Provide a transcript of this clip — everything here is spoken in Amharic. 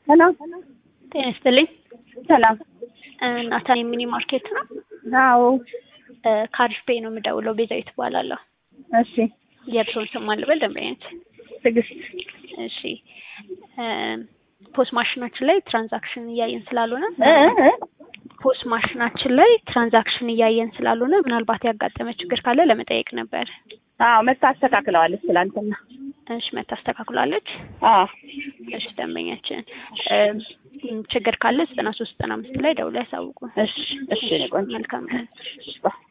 ሰላም ጤና ይስጥልኝ። ሰላም። ናታን የሚኒ ማርኬት ነው። አዎ ከአሪፍ ፔይ ነው የምደውለው። ቤዛዊት እባላለሁ። እሺ። የእርስዎን ስም ማን ልበል? ደንበኛች። ትዕግስት እሺ። ፖስ ማሽናችን ላይ ትራንዛክሽን እያየን ስላልሆነ እ እ ፖስ ማሽናችን ላይ ትራንዛክሽን እያየን ስላልሆነ ምናልባት ያጋጠመ ችግር ካለ ለመጠየቅ ነበር። አዎ መታ አስተካክለዋለች ትላንትና። እሺ መታስተካክላለች። አዎ እሺ ደንበኛችን ችግር ካለ ዘጠና ሶስት ዘጠና አምስት ላይ ደውለው ያሳውቁ። እሺ እሺ። እኔ ቆንጆ መልካም ቀን። እሺ፣